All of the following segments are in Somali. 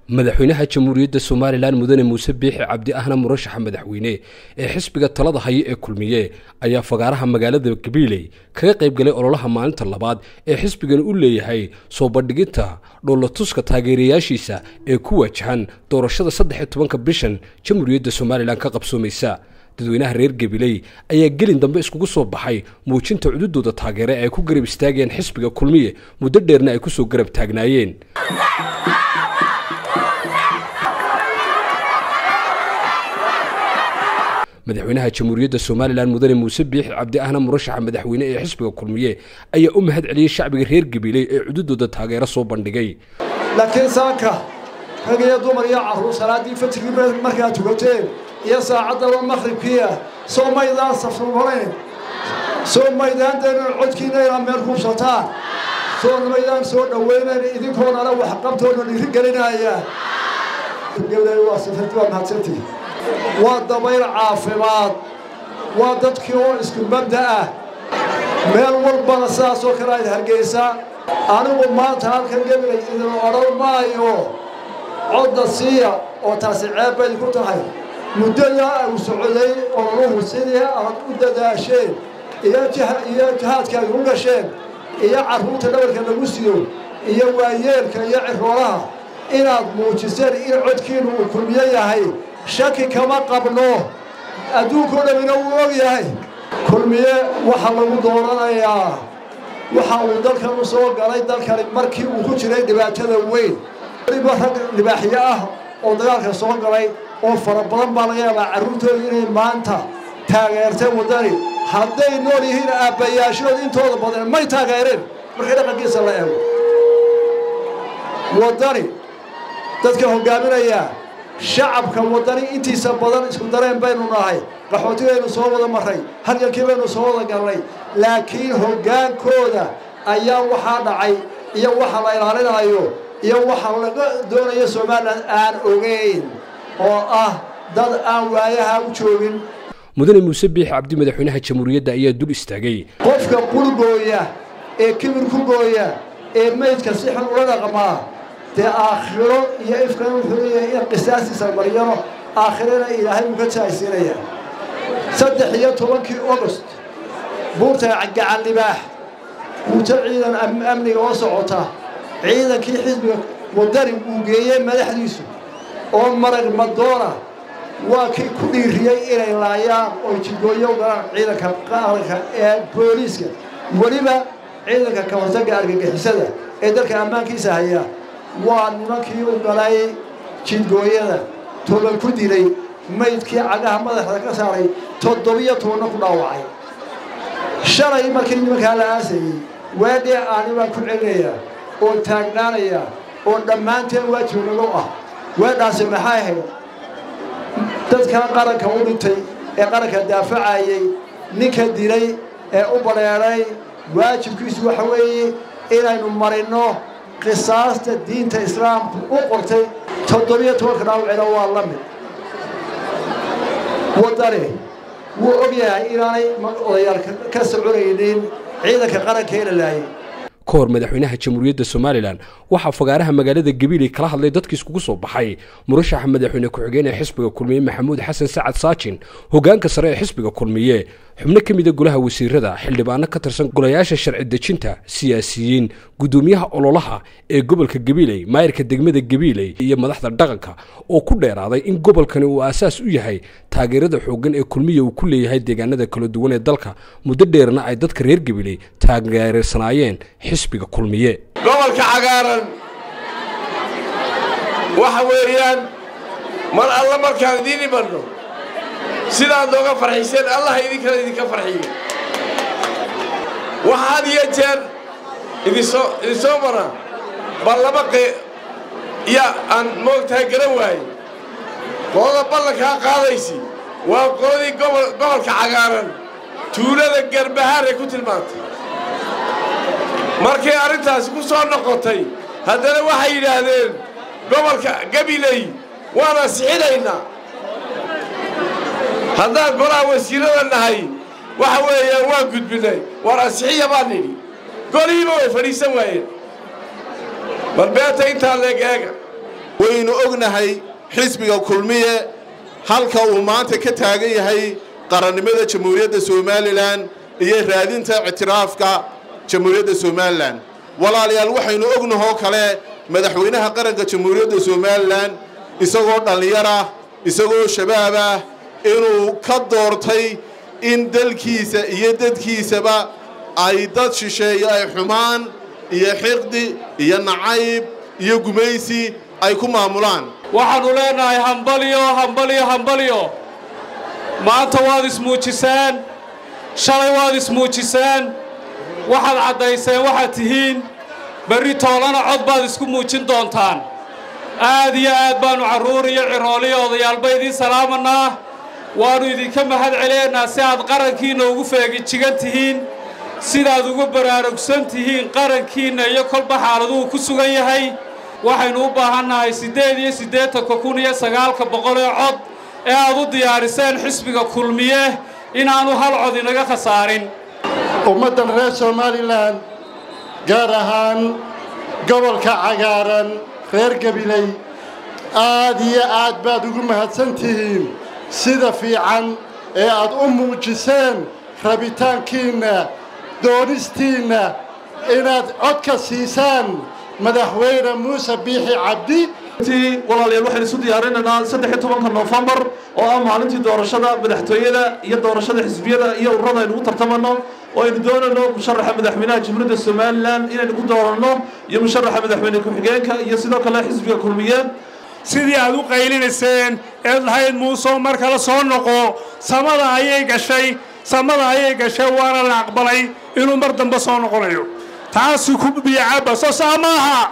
madaxweynaha jamhuuriyadda somalilan mudane muuse biixi cabdi ahna murashaxa madaxweyne ee xisbiga talada haya ee kulmiye ayaa fagaaraha magaalada gabiiley kaga qayb galay ololaha maalinta labaad ee xisbigan u leeyahay soo bandhiginta dhoolatuska taageerayaashiisa ee ku waajahan doorashada saddex iyo tobanka bishan jamhuuriyadda somalilan ka qabsoomaysa dadweynaha reer gabiley ayaa gelin dambe iskugu soo baxay muujinta cududooda taageere ee ay ku garab istaageen xisbiga kulmiye muddo dheerna ay ku soo garab taagnaayeen madaxweynaha jamhuuriyadda somalilan mudane muuse biixi cabdi ahna murashaxa madaxweyne ee xisbiga kulmiye ayaa u mahad celiyey shacbiga reer gabiley ee cududooda taageero soo bandhigay laakiin saanka rag iyo dumar iyo carruur salaaddii fatrigii markaad tugateen iyo saacaddaba maqribkiia soo maydaan safrumarayn soo maydaan deenan codkiina inaad meel kuubsataan soo maydaan soo dhowaynayn idinkoonana waxqabtoona dhiiri gelinaya waa safirti waa mahadsantii waa dabayl caafimaad waa dadkii oo isku mabda ah meel walbana sidaasoo kale ayd hargaysaa anigu maanta halkan gebilay idin odhan maayo codda siiya oo taasi ceeb bay ku tahay muddadaa uu socday ololuhu sidii aad u dadaasheen iyo jihaadka ay u gasheen iyo carruurta dhabarka lagu siyo iyo waayeelka iyo ciroolaha inaad muujiseen in codkiinu uu kulmiyo yahay shaki kama qabno adduunkao dhamina wuu og yahay kulmiye waxaa lagu dooranayaa waxa uu dalkan u soo galay dalkani markii uu ku jiray dhibaatada weyn weliba rag libaaxyo ah oo dagaalka soo galay oo fara badan baa laga yaabaa carruurtooda inay maanta taageerteen waddani hadday nool yihiin aabbayaashood intooda badan may taageereen markii dhaqankiisa la eego waddani dadka hoggaaminayaa shacabka waddani intiisa badan isku dareen baynu nahay qaxootigaynu soo wada marray halgalkii baynu soo wada galnay laakiin hoggaankooda ayaa waxaa dhacay iyo waxa la ilaalinayo iyo waxa laga doonayo somalilan aan ogeyn oo ah dad aan waayaha u joogin mudane muuse biixi cabdi madaxweynaha jamhuuriyadda ayaa dul istaagay qofka qulgooya ee kibir ku gooya ee maydka si xun ula dhaqmaa dee aakhiro iyo ifkan wuxuu leeyahay in qisaastiisa maryano aakhirana ilaahay uu ka jaaysiinaya saddex iyo tobankii ogost buurta gacan libaax buurto ciidan amniga oo socota ciidankii xisbiga wadani uu geeyey madaxdiisu oo marag madoona waa kii ku dhiiriyey inay laayaan oo jigooyo galaan ciidanka qaranka ee booliiska weliba ciidanka ka hortagga argagixisada ee dalka ammaankiisa haya waa nimankii u galay jidgooyada toban ku dilay maydkii cagaha madaxda ka saaray toddobiyo tobanna ku dhaawacay shalay markii nimankaa la aasayey waadhee aani baan ku celinayaa oo taagnaanaya oo dhammaanteen waajibnago ah weedhaasi maxay ahayd dadka qaranka u dhintay ee qaranka daafacayey ninka dilay ee u badheedhay waajibkiisu waxa weeye inaynu marinno qisaasta diinta islaamku u qortay toddobiyo tobanka dhaawacina waa la mid waddani wuu og yahay inaanay odayaal ka soconaynin ciidanka qarankeena laayay ka hor madaxweynaha jamhuuriyadda somalilan waxaa fagaaraha magaalada gabiiley kala hadlay dadkii iskugu soo baxay murashaxa madaxweyne ku-xigeen ee xisbiga kulmiye maxamuud xasan sacad saajin hoggaanka sare ee xisbiga kulmiye xubno ka mida golaha wasiirada xildhibaano ka tirsan golayaasha sharci dejinta siyaasiyiin guddoomiyaha ololaha ee gobolka gabiiley maayirka degmada gabiiley iyo madaxda dhaqanka oo ku dheeraaday in gobolkani uu aasaas u yahay taageerada xooggan ee kulmiya uu ku leeyahay deegaanada kala duwan ee dalka muddo dheerna ay dadka reer gabiiley taageersanaayeen xisbiga kulmiye gobolka cagaaran waxa weeyaan mar alla markaan idiin imanno sidaad nooga farxiseen allaha idinkana idinka farxiyo waxa had iyo jeer idinsoo idinsoo mara bal laba qe yaa aan moogtahay garan waaye qolada ballankaa qaadaysi waa qoladii gobolka cagaaran tuulada garbahaaray ku tilmaantay markay arrintaasi ku soo noqotay haddana waxay yidhaahdeen gobolka gabiley waan ansixinaynaa haddaan golaha wasiirada nahay waxa weeyaan waan gudbinnay waar ansixiya baan nidhi golihiiba way fadhiisan waayeen bal beeta intaa leeg eega waynu ognahay xisbiga kulmiye halka uu maanta ka taagan yahay qarannimada jamhuuriyadda somalilan iyo raadinta ictiraafka jamhuuriyadda somalilan walaalayaal waxaynu ognahoo kale madaxweynaha qaranka jamhuuriyadda somalilan isagoo dhallinyarah isagoo shabaab ah inuu ka doortay in dalkiisa iyo dadkiisaba ay dad shisheeyo ay xumaan iyo xiqdi iyo nacayb iyo gumaysi ay ku maamulaan waxaannu leenahay hambalyo hambalyo hambalyo maanta waad ismuujiseen shalay waad ismuujiseen waxaad caddayseen waxaad tihiin berri toolana cod baad isku muujin doontaan aad iyo aad baannu carruur iyo cirooliyo odayaalba idiin salaamanaa waannu idinka mahad celinaynaa si aad qarankiinna ugu feegijigan tihiin sidaad ugu baraarugsan tihiin qarankiinna iyo kolba xaaladuhu ku sugan yahay waxaynu u baahannahay siddeed iyo siddeetanka kun iyo sagaalka boqol ee cod ee aad u diyaariseen xisbiga kulmiye inaannu hal cod inaga khasaarin ummaddan reer somalilan gaar ahaan gobolka cagaaran reer gabiley aad iyo aad baad ugu mahadsan tihiin sida fiican ee aad u muujiseen rabitaankiinna doonistiinna inaad codka siisaan madaxweyne muuse biixi cabdi walaalayaal waxaynu isu diyaarinaynaa saddex iyo tobanka noofembar oo ah maalintii doorashada madaxtooyada iyo doorashada xisbiyada iyo ururada aynu ugu tartamano oo aynu doonayno musharaxa madaxweynaha jamhuuriyadda somalilan inaynu ku dooranno iyo musharaxa madaxweyne ku-xigeenka iyo sidoo kale xisbiga kulmiye sidii aad u qaylinayseen eed lahayd muusoo mar kale soo noqo samada ayay gashay samada ayay gashay waana la aqbalay inuu mar dambe soo noqonayo taasi ku biyacaba soo saa maaha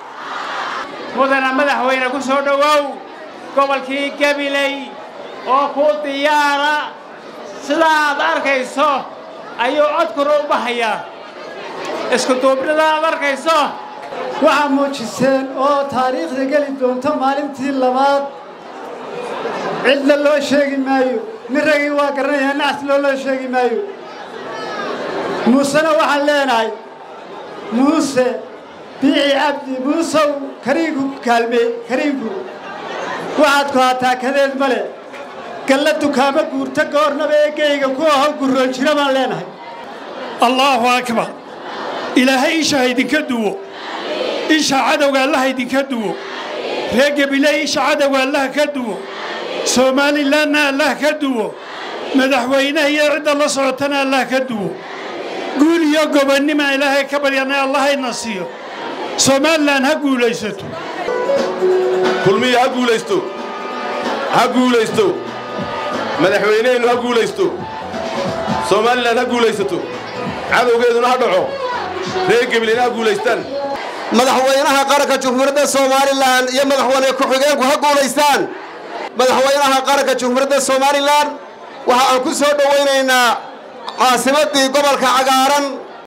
mudana madaxweyne ku soo dhowow gobolkii gabiley oo ku diyaara sida aad arkayso ayuu codkuna u bahayaa iskuduubnida aad arkayso waxaa muujiseen oo taariikhda geli doonto maalintii labaad cidna loo sheegi maayo nin ragii waa garanayaa nacas loo loo sheegi maayo muusena waxaan leenahay muuse biixi cabdi muusow kariigu kaalmeey kariigu waxaad ku hataa kadeed male galla dukaamo guurta goornaba eegayga ku aho gurroon jira baan leenahay allaahu akbar ilaahay isha ha idinka duwo isha cadowga allaha idinka duwo reer gabiley isha cadowga allaha ka duwo somaalilanna allah ka duwo madaxweynaha iyo cidda la socotana allah ka duwo guul iyo gobonnima ilaahay ka baryana allahayna siiyo somalilan ha guulaysato kulmiya ha guulaysto ha guulaysto madaxweyneheennu ha guulaysto somalilan ha guulaysato cadowgeeduna ha dhaco reer gebilina ha guulaystaan madaxweynaha qaranka jamhuuriyadda somalilan iyo madaxweyne ku-xigeenku ha guulaystaan madaxweynaha qaranka jamhuuriyadda somalilan waxa aan ku soo dhowaynaynaa caasimaddii gobolka cagaaran